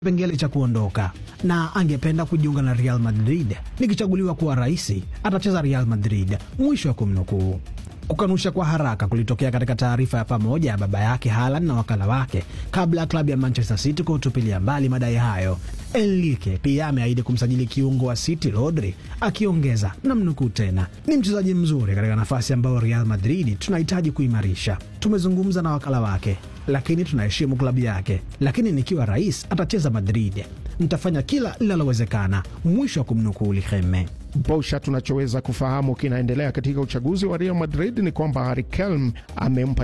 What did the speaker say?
kipengele cha kuondoka na angependa kujiunga na Real Madrid. Nikichaguliwa kuwa rais, atacheza Real Madrid. Mwisho wa kumnukuu. Kukanusha kwa haraka kulitokea katika taarifa ya pamoja ya baba yake Haaland na wakala wake kabla ya klabu ya Manchester City kutupilia mbali madai hayo. Enrique pia ameahidi kumsajili kiungo wa City Rodri, akiongeza na mnukuu tena, ni mchezaji mzuri katika nafasi ambayo Real Madrid tunahitaji kuimarisha. Tumezungumza na wakala wake, lakini tunaheshimu klabu yake, lakini nikiwa rais atacheza Madrid, nitafanya kila linalowezekana. Mwisho wa kumnukuu Liheme. Bosha, tunachoweza kufahamu kinaendelea katika uchaguzi wa Real Madrid ni kwamba Harry Kelm amempa